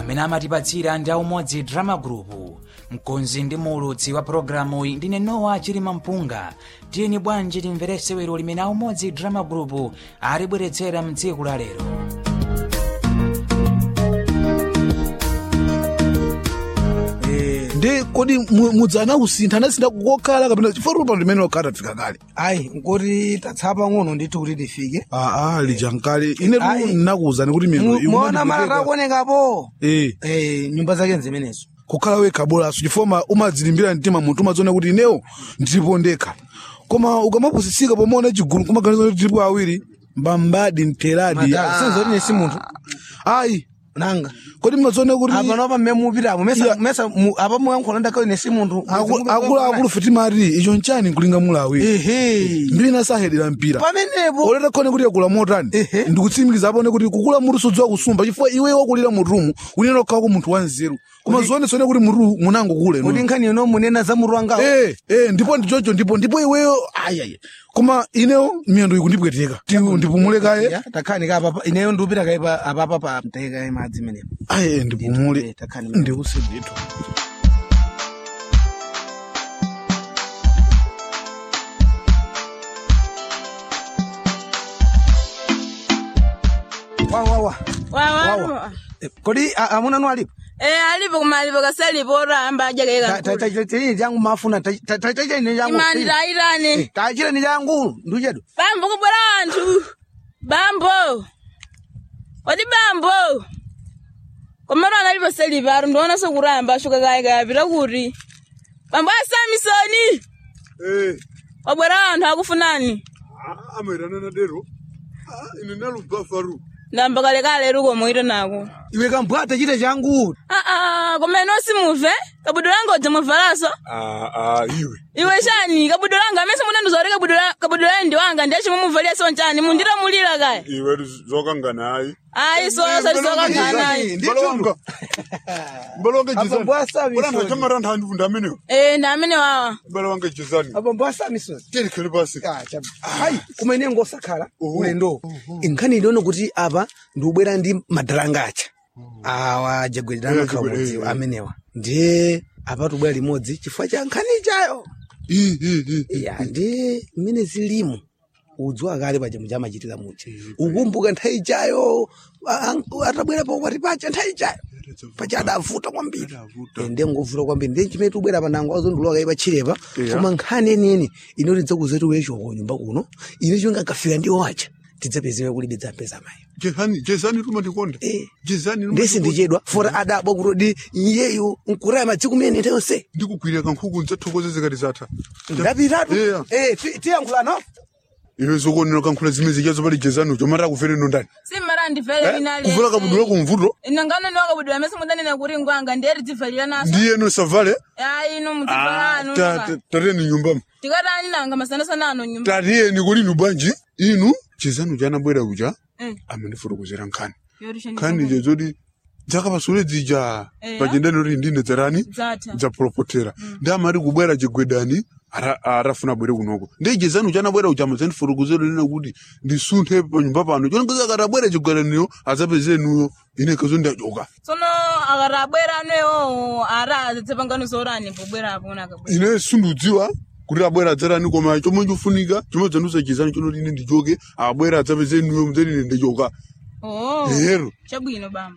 amene amatipatsira ndi aumodzi drama group mkonzi ndi muulutsi wa pologalamu iyi ndine nowa chilima mpunga tiyeni bwanji timvere sewero limene aumodzi drama group alibweretsera mtsiku la lero ndi kodi mu- mudzana kusintha anasintha kokhala kapena chifukwa pano limene lokhala tafika kale ayi nkoti tatsapa pang'ono ndithu kuti tifike aa lija nkale ine Ayi. ndinakuwuzani kuti miyendo Mu- iyi muona mara kumandipweteka. takuonekapo Eh, Eh, nyumba zake nzimenezo kukhala wekha bolaso chifukwa ma- umadzilimbira mtima munthu umadziona kuti inewo ndilipo ndekha koma ukamapusitsika pomaona chigulu kumaganiza kuti tilipo awiri mbambadi mteradi Madala, senza kuti nesi munthu ayi nanga kodi mmadziona kuti apa nopa mmene mupitamo mesa mesa mu- apa muyankhula ndakali nesi munthu akuluakulu fetimati icho nchani nkulinga mula awiri ehe mbina sahedera mpira pamenepo oleta khone kuti yakula motani Ehe. ndikutsimikiza apone kuti kukula mutu sudziwa kusumba chifukwa iwe wakulira mutumu unena kukhako munthu wanzeru koma zionetsone kuti mutu munango kule kuti nkhani ino munena za mutu wangawo Eh, eh, ndipo ndichocho ndipo ndipo iweyo ayayi koma ineyo miyendo ikundipweteka Ti- ndipumule kaye Ya, takhani ka apapa ineyo ndikupita kaipa apapa pa mteka kaye madzi menepo aye ndipumule Eh, takhani ndikusedetu wawawa wawa kodi a- amuna nu alipo eh alipo koma alipo kasalipo oramba ajakeka tachini changu mafuna tachini changu imani taitane tachire ni changu nduchedu bambo kubwera anthu bambo odi bambo komero analipo selipa aru ndiona sokuramba ashuka kaye kapita kuti bambo asamisoni wabwera anthu akufunani amairana nadero ine nalubafaru ndamba kalekale ruko moito nako iwe kambwata chite changu aa koma ino simuve kabudo langa udza muvalaso iwe iwe chani kabudo langa amese munandizori kabudo layi ndi wanga ndiye chimwe muvalia so chani munditamulira kaya iwe zokangana ayi ayi sono sali sokanganayi mbalonga mbalonga Abambo asamisoni. jizani chamaranda handivunda amenewo eh ndi amene wawa mbalonga jizani abambo asamisoni telikhele pasi hayi koma ine ngosakhala Oho. ulendo nkhani iliona kuti apa ndikubwera ndi madalanga acha awa jagwedana Eh, khamodzi jagwedana, eh. amenewa ndiye apa tubwera limodzi chifukwa cha nkhani ichayo ya ndi mmene zilimu udziwa kale paja muja amachitira muja ukumbuka nthawi ichayo a- a- atabwera pakwati pacha nthawi ichayo pacha adavuta kwambiri Adavuta. Eh, ndiye ngovuta kwambiri ndiye chimene tubwera panango azondilowa kai pachirepa Yeah. koma nkhani eniyeni inoti dzakuzetu wechoko nyumba kuno ine chonga kafika ndi wacha tidzapezera kulibe dzapeza mayo jezani jezani lumandikonda Eh. jezani ndesi ndichedwa fora adabwa kutodi iyeyu nkuraya madziku mene ntayonse ndikukwirira kankhuku ndzathokozezekati zatha ndapitatu Yeah. Eh, ti- tiyankhulano iwe zokonera kankhula zimene zichazo pali jezani ucho mara kufere nondani simmara ndivele linali kuvula kabudula kumvuto ino ngano niwa kabudula amese mudanena kuti ngwanga ndiye tidzivalira naso ndiyeno savale ayi ino mudzivalano tateni nyumbamo tikatani nanga masanasana ano nyumba tatiyeni kuli inu bwanji inu chezani uja anabwera uja Eh. amandifotokozera nkhani Yorisha nkhani ndizonga. ije zoti dzakapasule dzija Eya. pajendani kuti ndine dzarani Dzatha. dzapulopotera ndi amati kubwera chigwedani ara- arafuna bwere kunoko ndi jezani uja anabwera uja amadzandifotokozera nena kuti ndisunthe panyumba pano chonekeza akati abwera chigwedaniyo adzapezeniyo ine kazo ndachoka tsono akati abwera anewo ara adzapangano zorani pobwera apo nakabwera ine sundudziwa kuti abwera adzarani koma chomwe chofunika chomwe dzandusa chezani chonoti ine ndichoke abwera adzapezeniyo mdzeni ine ndichoka oh ero chabwino bambo